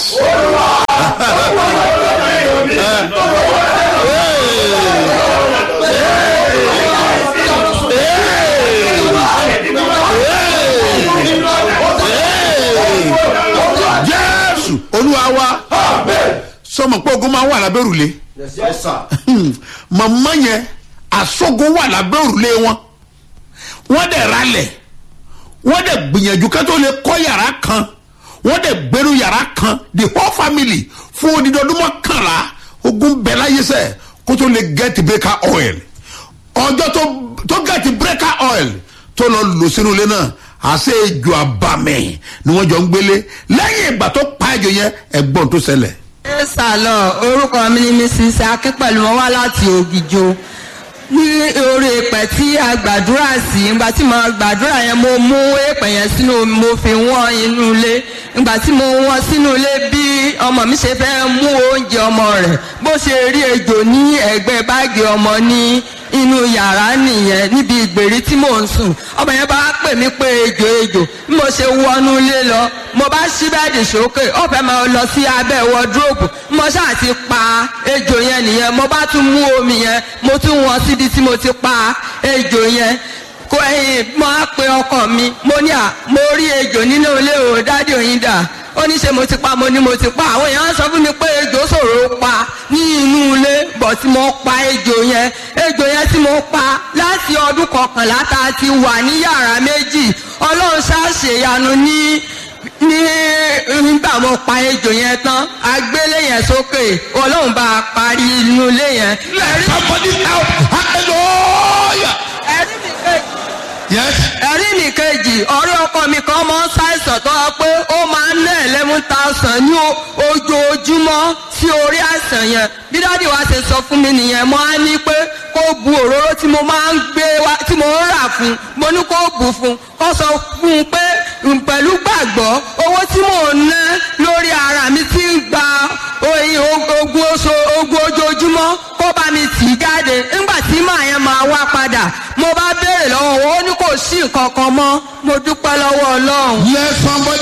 yes. jésù olúwa wa sọmọ pé ogun máa ń wà lábẹ́ òrùlé Yes, sir. màmá yẹn àsọgun wà lábẹ́ òrùlé wọn wọ́n dẹ̀ ralẹ̀ wọ́n dẹ̀ gbìyànjú ká tó lè kọ́ yàrá kan wọ́n dẹ̀ gbẹ́rù yàrá kan the whole family fún odidi ọdún mọ́kànlá ogun bẹ̀ láyé sẹ́ kó tó lè get breaker oil ọjọ́ tó tó get breaker oil tó lọ lò sínú ilé náà àṣẹ ìjọ àbàmì ni wọ́n jọ ń gbélé lẹ́yìn ìgbà tó pa ìjọ yẹn ẹ̀gbọ́n tó ṣẹlẹ̀ ẹ sàlọ orúkọ mi ni mrs akínpẹ̀lú wọn wá láti ògìjò ní orí èpẹ̀ tí a gbàdúrà sí ìgbà tí mo gbàdúrà yẹn mo mú èpẹ̀ yẹn sínú omi, mo fi wọ́n inú ilé ìgbà tí mo wọ́n sínú ilé bí ọmọ mi ṣe fẹ́ mú oúnjẹ ọmọ rẹ̀ bó ṣe rí ejò ní ẹ̀gbẹ́ báàgì ọmọ ní inú yàrá nìyẹn níbi ìgbèrí tí mò ń sùn ọmọ yẹn bá pè mí pé ejò ejò bí mo ṣe wọnú ilé lọ mo bá ṣí bẹ́ẹ̀dì sókè ó fẹ́ máa lọ sí abẹ́ wọdúróòpù mo ṣáà ti pa ejò yẹn nìyẹn mo bá tún mú omi yẹn mo tún wọn síbi tí mo ti pa ejò yẹn kó ẹyin mo á pe ọkọ mi mo ní à mo rí ejò nínú ilé o dádì òyìn dà ó ní ṣe mo ti pa mo ní mo ti pa àwọn èèyàn sọ fún mi pé ejò ṣòro pa ní inú ilé bọ̀ tí mo pa ejò yẹn ejò yẹn tí mo pa láti ọdún kọkànlá tá a ti wà ní yàrá méjì ọlọ́run ṣàṣeyanu ní ní nígbà mo pa ejò yẹn tán agbélé yẹn sókè ọlọ́run bá a parí inú ilé yẹn. let somebody help hallelujah ẹ̀rí mi kejì yes ẹ̀rí mi kejì ọ̀rẹ́ ọkọ mi kan máa ń ṣàìsàn tó wá pé ó máa ń ná eleven thousand ní o- ojoojúmọ́ sí orí àìsàn yẹn bí dáàdi wa ṣe sọ fún mi nìyẹn mo á ní pé kó bu òróró tí mo máa ń gbé wá tí mo ń rà fún mo ní kó bù fún kó sọ fún un pé mm, pẹ̀lú gbàgbọ́ owó tí mò ń ná lórí ara mi ti ń gba oyin ogun oṣù ogun ojoojúmọ́ kó bá mi tì í jáde nígbà tí màá yẹn máa wá padà mo bá béèrè lọ́wọ́ wọn ó ní kò sí nǹkan kan mọ́ mo dúpẹ́ lọ́wọ́ ọlọ́run. let somebody